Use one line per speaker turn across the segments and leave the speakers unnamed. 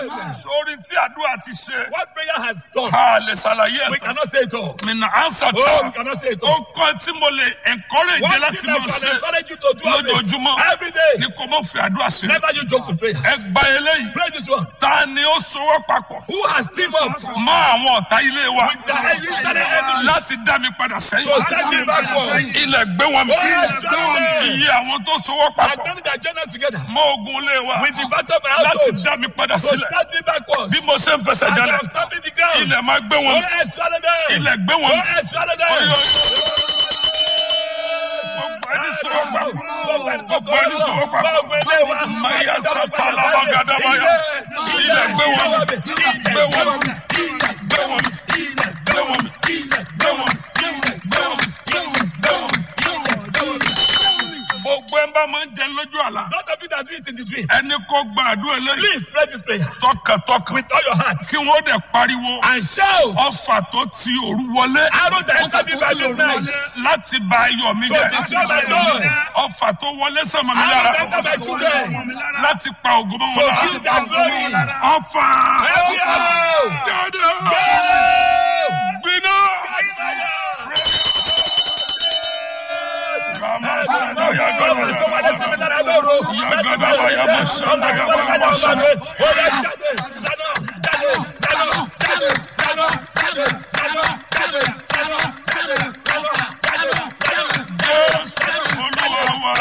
sórí tí àdúrà ti ṣe
What prayer has done,
ká lè ṣàlàyé
we
ẹ̀tọ́
cannot say it all.
mi nà ánsà
Oh, we
tá
cannot say it
ó
all.
kọ́ tí mo lè encourage
One
láti
thing I
máa ṣe
can encourage you to do always,
lójoojúmọ́
every day,
ni kò mọ̀ fi àdúrà ṣe
never you joke with prayer.
ẹ gba eléyìí
Pray this one.
ta ni ó sowọ́ papọ̀
Who has teamed up
mọ́ àwọn ọ̀tá ilé wa
with the internal enemies
láti dá mi padà
to
sẹ́yìn
send me backwards?
ilẹ̀ gbé wọn mi
Oh, yes, Lord.
iye àwọn tó sowọ́ papọ̀
Agbẹ́ni that join us together
mọ́ ogun ilé wa
with the battle of my
láti
household
dá mi padà
to
sílẹ̀
start me backwards.
bí mo ṣe ń fẹsẹ̀
As
jalẹ̀
I'm stamping the ground.
ilẹ̀ máa gbé wọn
Go
mi
ahead, swallow them.
ilẹ̀ gbé wọn
Go
mi.
ahead, swallow them.
Oyo, oyo. Gbogbo ẹni sowọ́ papọ̀ gbogbo ẹni sowọ́ papọ̀ maya satala magadabaya ilẹ̀ gbé wọn mi gbé wọn mi gbé wọn mi gbé wọn mi gbé wọn mi gbé wọn mi gbé wọn mi. gbogbo ẹ bá máa ń jẹun lójú àlá
Not of you that do it in the dream.
ẹni kó gba àdúrà eléyìí
Please pray this prayer
tọkàntọkàn
with all your heart
kí wọ́n dẹ̀ pariwo
and shout.
ọfà tó ti òru wọlé
Arrow that enter me by midnight
láti ba ayọ̀ mi
to
jẹ́
destroy my joy.
ọfà tó wọlé sọmọ mi
Arrow
lára
that enter my children
láti pa ògùn mọ́
to
wọn
kill their glory.
lára ọfà
Every arrow.
jáde
Go!
gbiná. Kàmá sọ̀dọ̀ yàgàdà yàgàdà yàmà sọ̀dọ̀ yàgàdà sọ̀dọ̀. Jésù Olúwa wa.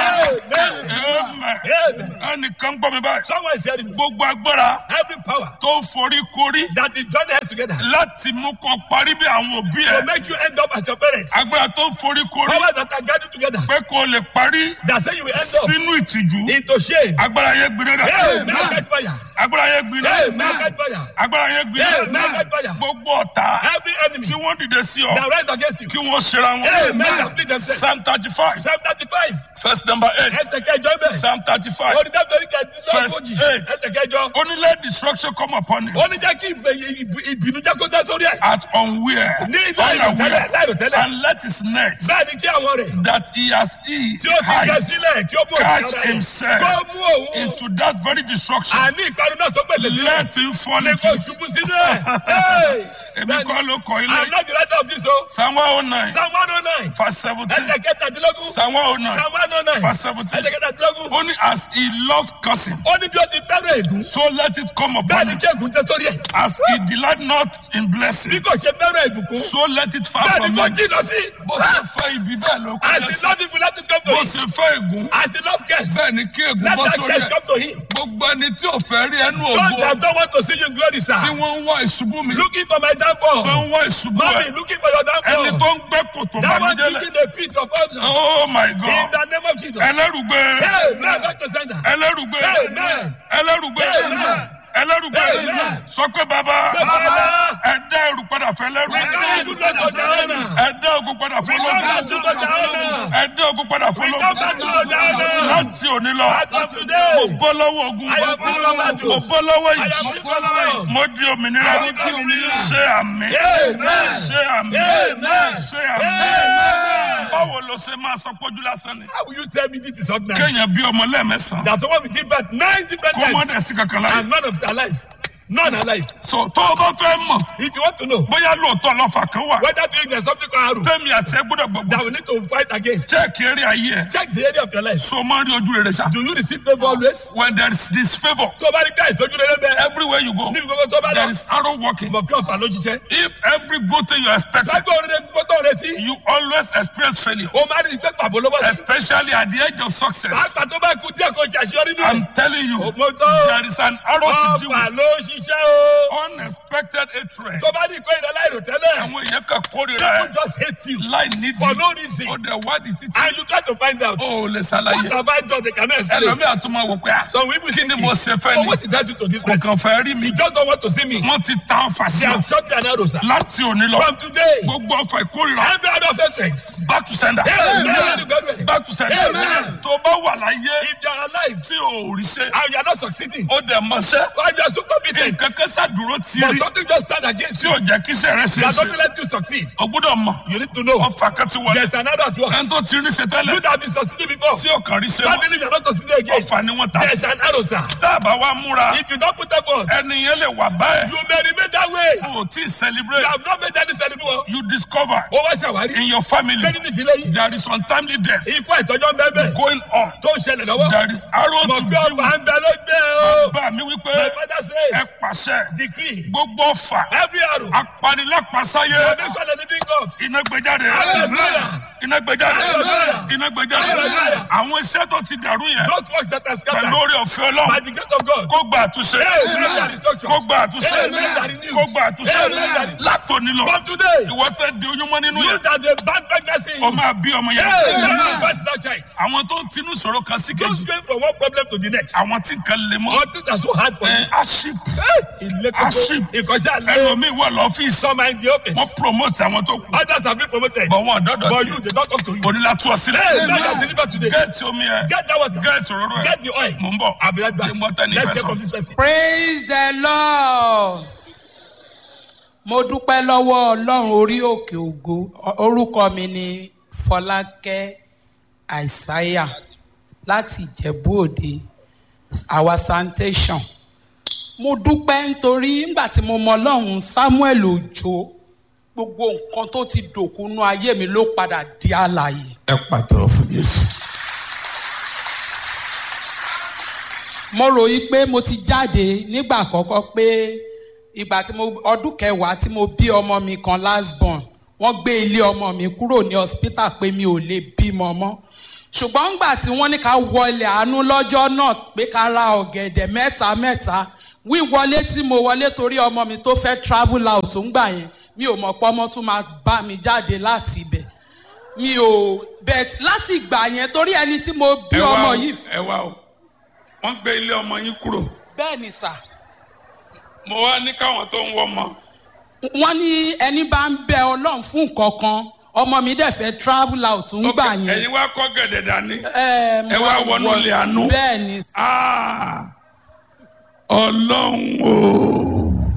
Amen. Ẹnìkan gbọ́ mi báyìí.
Someone is hearing me.
Gbogbo agbára
Every power
tó forí korí
that is joining us together
láti mú kọ parí bí àwọn òbí
to
ẹ̀.
make you end up as your parents.
Agbára tó forí korí
Powers that are gathered together
pé kò lè parí
that say you will end up
sínú ìtìjú.
into shame.
Agbára yẹn gbiná dà.
Hey, may I catch fire.
Agbára yẹn gbiná.
Hey, may I catch fire.
Agbára yẹn
Hey, may I
gbiná.
catch fire.
Gbogbo ọ̀tá
Every enemy
tí wọ́n dìde sí ọ
that rise against you.
kí wọ́n ṣera
Hey,
wọn.
may I split themselves.
Psalm thirty five
Psalm 35.
verse number eight.
Ẹsẹ̀ kẹjọ ibẹ̀.
Psalm thirty five
Orí dábìlì
Verse
kẹjọ.
eight.
Ẹsẹ̀ kẹjọ.
only let destruction come upon him
Ó ní jẹ́ kí ìbè- ìbì- ìbínú jẹ́ kó tẹ́ sórí ẹ̀.
at unaware
Ní láìrò tẹ́lẹ̀, láìrò tẹ́lẹ̀.
and let his net
Bẹ́ẹ̀ ni kí àwọn rẹ̀
that he has eat
tí ó ti gẹ
hide
sílẹ̀ kí ó mú
catch
òkúta rẹ̀.
himself
Kó mú òun.
into that very destruction.
Àní ìparun náà tó pèsè sílẹ̀.
Let him fall
Ní
into
kó
it.
ṣubú sínú ẹ̀. Hey!
Èmi
Bẹ́ẹ̀ ni,
kọ́ ló kọ́
I'm
ilé.
not the writer of this o.
Psalm one oh nine
Psalm one oh nine.
verse seventeen.
Ẹsẹ̀ kẹtàdínlógún.
Psalm one oh nine
Psalm one oh nine.
verse seventeen.
Ẹsẹ̀ kẹtàdínlógún.
Only as he loved cursing,
Ó ní bí ó ti fẹ́ràn ègún.
so let it come
Bẹ́ẹ̀
upon
ni
him.
kí ègún tẹ́ sórí ẹ̀.
As he delight not in
Bí
blessing,
kò ṣe fẹ́ràn ìbùkún.
so let it far
Bẹ́ẹ̀
from
ni kò
him.
jìnnà sí.
Bó ṣe fẹ́ ibi bẹ́ẹ̀ ló
As
kọjá
he
sí.
love people, let it come to
Bó
him.
ṣe fẹ́ ègún,
As he love curse,
bẹ́ẹ̀ ni kí ègún
let
bọ́
that
sórí
curse
ẹ̀.
come to him.
Gbogbo ẹni tí ò fẹ́ rí ẹnu
Those
ògo
that don't want to see you in glory, sir.
tí wọ́n ń wá ìṣubú mi,
Looking for my
tó
downfall.
ń wá ìṣubú
Mommy,
ẹ̀.
looking for your
Ẹni
downfall.
tó ń gbẹ́ kòtò
That one
bàmídélẹ̀.
digging the pit of others.
Oh my
In
God.
the name of Jesus.
Ẹlẹ́rùgbé.
Amen. Dr. Sender.
Ẹlẹ́rùgbé.
Amen.
Ẹlẹ́rùgbé.
Amen.
Ẹlẹ́rùgbé.
Amen.
Sọ pé bàbá.
Baba,
Ẹ dá ẹrù padà fẹ́ lẹ́rù.
we come to the Jahana.
Ẹ dá ogun padà fún
We come back
lọ́gùn.
to the Jahana.
Ẹ dá ogun padà fún
We come back
lọ́gùn.
to the Jahana.
Láti òní lọ.
As of today,
Mo bọ́ lọ́wọ́ ogun.
I am free from battles.
Mo bọ́ lọ́wọ́
I am
ìjì.
free from love.
Mo di òmìnira.
I am free.
Ṣé àmì.
Amen.
Ṣé àmì.
Amen.
Ṣé àmì.
Amen.
Báwo ló ṣe máa sọ pójú lásán ni?
How will you tell me this is ordinary?
Kéèyàn bí ọmọ lẹ́ẹ̀mẹ́sàn-án.
That the one we give birth nine different
Kó mọ́
times
dẹ̀ sí kankan láyé.
and none of them alive. None alive.
So tó o bá fẹ́ mọ̀
If you want to know
bóyá lóòótọ́ lọ́fà kan wà.
whether doing there's something called arrow
Tẹ́mi àti ẹ gbọ́dọ̀ gbogbo
that
sí.
we need to fight against,
Check eré ayé ẹ̀.
check the area of your life.
So máa ń rí ojú rere ṣá.
Do you receive favor always?
When there is disfavour
Tó o bá rí pé àìsójú rere bẹ́ẹ̀,
everywhere you go
níbi gbogbo tó o bá
there
lọ,
is arrow walking.
mọ̀ kí ọ̀fà ló jíṣẹ́.
If every good thing you expect
Lágbó orin gbogbo tó ń retí,
you always experience failure
o máa rí i pé pàbó ló bọ́ sí.
especially at the edge of success.
Pàápàá tó bá kú díẹ̀ kó ṣe àṣeyọrí nínú.
I'm telling you
Mo tó
there is an arrow to deal
ọ̀fà
with
ló ń ṣiṣẹ́ o.
unexpected hatred.
Tó bá ní ìkó ìrẹ́ láìrò tẹ́lẹ̀,
Àwọn èèyàn kan kórìíra
people
ẹ̀
just hate you
láì nídìí.
for no reason.
Ó dẹ̀ wádìí títí.
And you try to find out
Ó lè
what
ṣàlàyé.
have I done they cannot explain.
Ẹlòmíà tún máa wò pé à.
Some people
Kí ni
think
mo ṣe fẹ́
oh,
ni?
what did I do to this
Kò
person?
kàn fẹ́ rí mi.
He just don't want to see me.
Wọ́n ti ta ọfà sí
They
ọ.
have shot you an arrow, sir.
Láti òní lọ.
From today,
Gbogbo ọfà ìkórìíra.
every other hatred.
Back to sender.
Amen.
Back to sender.
Amen.
Tó bá wà láyé
If you are alive
tí o ò rí ṣe.
and you are not succeeding,
Ó dẹ̀ mọṣẹ́.
or you are so committed, moment.
kẹ̀kẹ́ sàdúró
But
tiri
something just stand against
tí
you.
ò jẹ́ kí iṣẹ́ rẹ ṣe é
That
ṣe
doesn't let you succeed.
o gbọ́dọ̀ mọ̀
You need to know.
ọfà kan ti wọlé
There's another at work.
ẹni tó ti rí ṣe
You
tẹ́lẹ̀
that have been succeeding before.
tí ò kàn rí ṣe mọ́
Suddenly you're not succeeding again.
ọfà ni wọ́n ta
There's
sí
an arrow, sir.
tá a bá wa múra
If you don't put effort,
ẹni yẹn lè wà báyìí
you may remain that way.
o ò tí ì
You
celebrate
have not made any celebration.
you discover
Ó wá ṣàwárí.
in your family
Bẹ́ẹ̀ni ní ìdílé yìí.
there is untimely death
Ikú àìtọ́jọ́ ń bẹ́ẹ̀ bẹ́ẹ̀.
going on
Tó ń ṣẹlẹ̀ lọ́wọ́.
there is arrow
Mọ̀
to
pé
deal
ọba
with
ń bẹ ló gbé o.
bá mi wípé
My father
ẹ
says,
pàṣẹ
decree,
gbogbo ọfà
every arrow,
apanilápasáyé
foundation of the living God.
iná gbẹjáde
Hallelujah.
iná gbẹjáde
Hallelujah.
iná gbẹjáde
Hallelujah.
àwọn iṣẹ́ tó ti dàrú yẹn
Those works that are scattered
pẹ̀lú orí ọ̀fẹ́
by
ọlọ́run
the grace of God.
kó gba àtúnṣe
Amen.
kó gba àtúnṣe
Amen.
kó gba àtúnṣe
Amen.
látòní lọ
From today,
ìwọ tẹ di oyún mọ́ nínú
you
yẹn
that a bad pregnancy in
o
you.
máa bí ọmọ yẹn
Amen. Birth that child.
àwọn tó ń tinú sọ̀rọ̀ kan sí
Just
kejì
going from one problem to the next.
àwọn tí nǹkan lè mọ́
All things are so hard for you.
ẹ aship
Ilé
Aship.
kókó, ìkọjá lé.
ẹlòmíì wà lọ́fíìsì
Some are in the office.
wọ́n promote àwọn tó kù
Others have been promoted.
bọ̀ wọn ọ̀dọ́dọ̀
But
tí
you, they don't come to you.
onílà tú ọ sílẹ̀
Hey, God has delivered today.
gẹ́ẹ̀tì omi ẹ̀
Get that water.
gẹ́ẹ̀tì òróró ẹ̀
Get the oil.
mò ń bọ̀
I'll be right back.
Ṣé mo tẹ́ ní
Let's
ìfẹ́
hear
sọ?
from this person.
praise the lord mo dúpẹ́ lọ́wọ́ ọlọ́run orí òkè ògo orúkọ mi ni fọlákẹ́ àìsáyà láti ìjẹ̀bú òde our sanitation mo dúpẹ́ nítorí nígbà tí mo mọ ọlọ́run samuel òjò gbogbo nǹkan tó ti dòkúnú ayé mi ló padà di àlàyé.
ẹ pàtó fún Jésù.
mo ròyìn pé mo ti jáde nígbà àkọ́kọ́ pé ìgbà tí mo ọdún kẹwàá tí mo bí ọmọ mi kan last born wọ́n gbé ilé ọmọ mi kúrò ní hospital pé mi ò lè bímọ mọ́ ṣùgbọ́n ńgbà tí wọ́n ní ká wọlé àánú lọ́jọ́ náà pé ká ra ọ̀gẹ̀dẹ̀ mẹ́ta mẹ́ta wíwọlé tí mo wọlé torí ọmọ mi tó fẹ́ travel out ńgbà yẹn mi ò mọ̀ pé ọmọ tún máa bá mi jáde láti ibẹ̀ mi ò bẹ̀t láti ìgbà yẹn torí ẹni tí mo bí
ẹ wá
ọmọ
o
yìí
ẹ wá o wọ́n gbé ilé ọmọ yín kúrò
bẹ́ẹ̀ ni sà.
mo wá ní káwọn tó ń wọ ọmọ
wọ́n ní ẹni bá ń bẹ ọlọ́run fún nǹkan kan ọmọ mi dẹ̀ fẹ́ travel out ń gbà
Ok,
yẹn.
ẹ̀yin wá kọ́ gẹ̀dẹ̀ dání
ẹ
ẹ wá wọnú ilé àánú.
bẹ́ẹ̀ ni
Ah, ọlọ́run o.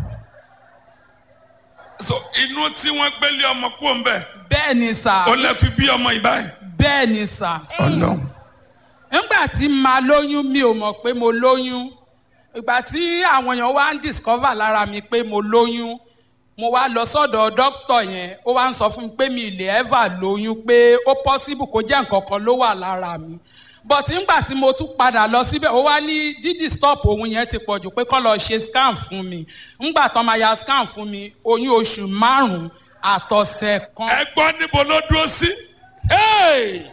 so inú tí wọ́n gbélé ọmọ kúrò ń bẹ̀
bẹ́ẹ̀ ni sà
ó lẹ́ fi bí ọmọ yìí báyìí.
bẹ́ẹ̀ ni sà.
ọlọ́run.
nígbà tí màá lóyún mi ò mọ̀ pé mo lóyún ìgbà tí àwọn èèyàn wá ń discover lára mi pé mo lóyún mo wá lọ sọ́dọ̀ dókítà yẹn ó wá ń sọ fún mi pé mi ì lè ever lóyún pé ó possible kó jẹ́ nǹkan kan ló wà lára mi but nígbà tí mo tún padà lọ síbẹ̀ ó wá ní dídì stop òun yẹn ti pọ̀ jù pé kán lọ ṣe scan fún mi ńgbà tán máa ya scan fún mi oyún oṣù márùn-ún àtọ̀sẹ̀ kan.
ẹ gbọ́ níbo ló dúró sí.
Hey!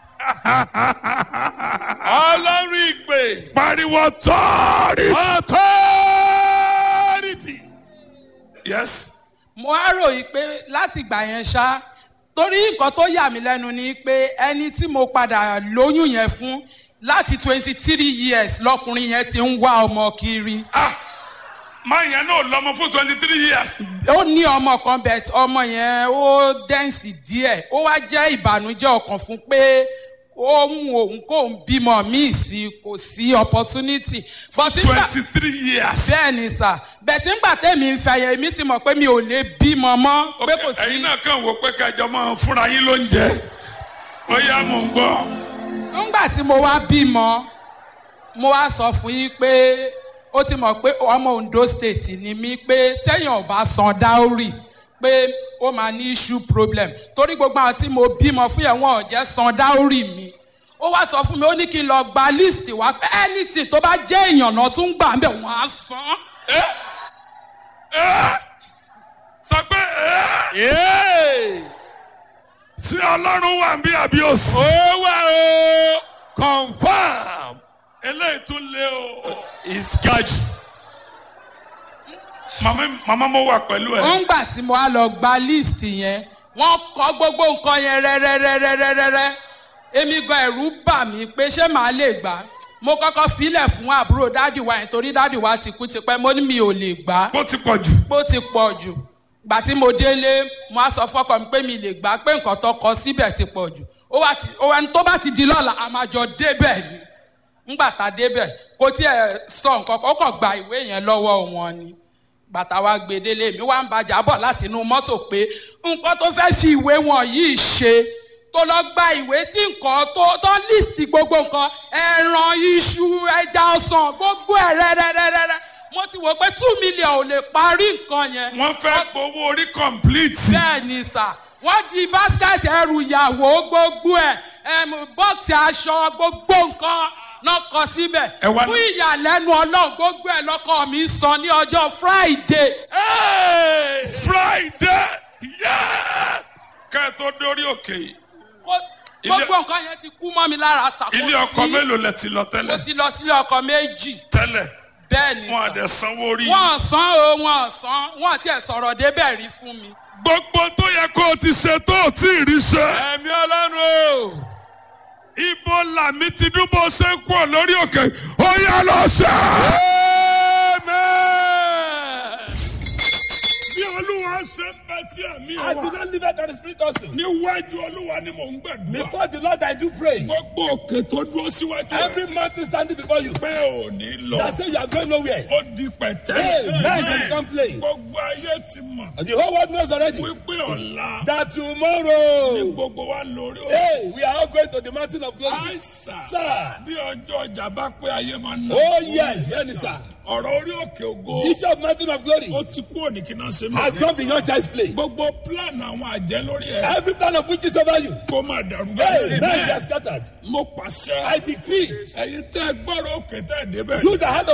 Ọlọ́run ìpè.
pariwo authority.
Authority.
yes.
mo á ròyìn pé láti ìgbà yẹn ṣá torí nǹkan tó yà mí lẹ́nu ni pé ẹni tí mo padà lóyún yẹn fún láti twenty three years lọkùnrin yẹn ti ń wá ọmọ kiri
ah máa yẹn náà lọ́mọ fún twenty three years.
ó ní ọmọ kan bẹ̀ ọmọ yẹn ó dẹ́ǹsì díẹ̀ ó wá jẹ́ ìbànújẹ́ ọkàn fún pé ó mú òun kó ń bímọ míì sí kò sí opportunity but nígbà
twenty three years.
bẹ́ẹ̀ ni sà bẹ̀tí ńgbà tẹ̀mí ń fẹ́ yẹn èmi ti mọ̀ pé mi ò lè bímọ mọ́ pé kò sí.
ẹ̀yin náà kàn wò pé kẹjọ máa fúnra yín ló ń jẹ. ó yá mò ń gbọ́.
nígbà tí mo wá bímọ mo wá sọ fún yín pé ó ti mọ̀ pé ọmọ ondo state ni mí pé téèyàn ò bá san dáórì pé ó máa ní issue problem torí gbogbo àwọn tí mo bímọ fún yẹn wọn ò jẹ́ san dáórì mi ó wá sọ fún mi ó ní kí n lọ gba list wá pé anything tó bá jẹ́ èèyàn náà tún gbà ń bẹ̀ wọ́n á san.
ẹ ẹ sọ pé ẹ
Hey!
sí ọlọ́run wà ń bí àbí òsì.
Ó wà o. Confirm.
eléyìí tún lé o.
It's catch.
màmá màmá mo wà pẹ̀lú ẹ.
nígbà tí mo wá lọ gba list yẹn wọ́n kọ gbogbo nǹkan yẹn rẹ́rẹ́rẹ́rẹ́rẹ́rẹ́ èmi gan ẹ̀rù bà mí pé ṣé màá lè gbà á. mo kọ́kọ́ filẹ̀ fún àbúrò dádì wa yẹn torí dádì wa ti kú tipẹ́ mo ní mi ò lè gbà á
bó ti pọ̀ jù.
bó ti pọ̀ jù gbà tí mo délé mo á sọ fọ́kọ mi pé mi lè gbà á pé nǹkan tó kọ síbẹ̀ ti pọ̀ jù ó wá ti ó wá ní tó bá ti di lọ́la a máa jọ débẹ̀ ni ńgbà tá a débẹ̀ kò tiẹ̀ sọ nǹkan kan ó kàn gba ìwé yẹn lọ́wọ́ wọn ni bàtà wa gbèdélé mi wá ń bàjá bọ̀ láti inú mọ́tò pé nǹkan tó fẹ́ fi ìwé wọn yìí ṣe tó lọ gba ìwé tí nǹkan tó tó list gbogbo nǹkan ẹran iṣu ẹja ọsàn gbogbo ẹ̀ rẹ́rẹ́rẹ́rẹ́ mo ti wò pé two million ò lè parí nǹkan yẹn
wọ́n fẹ́ gbowó orí complete.
bẹ́ẹ̀ ni sà wọ́n di basket ẹrù ìyàwó gbogbo ẹ̀ ẹm, bọ́ọ̀sì aṣọ gbogbo nǹkan náà kọ síbẹ̀
Ẹ wá-
fún ìyàlẹ́nu ọlọ́run gbogbo ẹ̀ lọ́kọ mi san ní ọjọ́ friday
Hey! Friday yeah! kẹ́ ẹ tó dórí òkè yìí
Ó- gbogbo nǹkan yẹn ti kú mọ́ mi lára sà kò
ilé ọkọ
sí-
mélòó lẹ ti lọ
mo
tẹ́lẹ̀
ti lọ sílé ọkọ méjì
tẹ́lẹ̀
bẹ́ẹ̀ ni
wọn
sà
àdẹ sanwó orí.
wọ́n san o wọ́n san wọ́n tiẹ̀ sọ̀rọ̀ débẹ̀ rí fún mi.
gbogbo tó yẹ kó o ti ṣe tó o tí ì rí ṣe.
ẹ̀mí ọlọ́run o.
ibo làmì ti dúbò ṣe ń kú ọ lórí òkè ó yá lọ ṣe.
amen.
bí olúwa ṣe ń bẹ tí ẹ̀mí
I do
wa
not live out of the spirit also.
níwájú olúwa ni mò ń gbàdúrà.
Before the Lord, I do pray.
gbogbo òkè tó dúró síwájú rẹ
Every mountain standing before you.
pé ò ní lọ.
That say you are going nowhere.
ó di pẹ̀tẹ́.
Hey, now you become plain.
gbogbo ayé ti mọ̀
And the whole world knows already.
wípé ọ̀la
That
ni
tomorrow.
gbogbo wa lórí òkè.
Hey, we are all going to the mountain of glory.
àìsàn
Sir.
bí ọjọ́ ọjà bá pé ayé máa ń nà.
Oh yes, yes, sir.
ọ̀rọ̀ orí òkè ògo
The issue of mountain of glory
ó ti kúrò ní kí náà ṣe
has gone beyond child's play.
gbogbo plan àwọn àjẹ́ lórí ẹ̀
Every plan of which is over you.
kó máa dàrú
Hey, now
bẹ́ẹ̀.
you are scattered.
mo pàṣẹ
I decree
ẹ̀yin tẹ́ ẹ gbọ́rọ̀ òkè tẹ́ ẹ débẹ̀.
you that had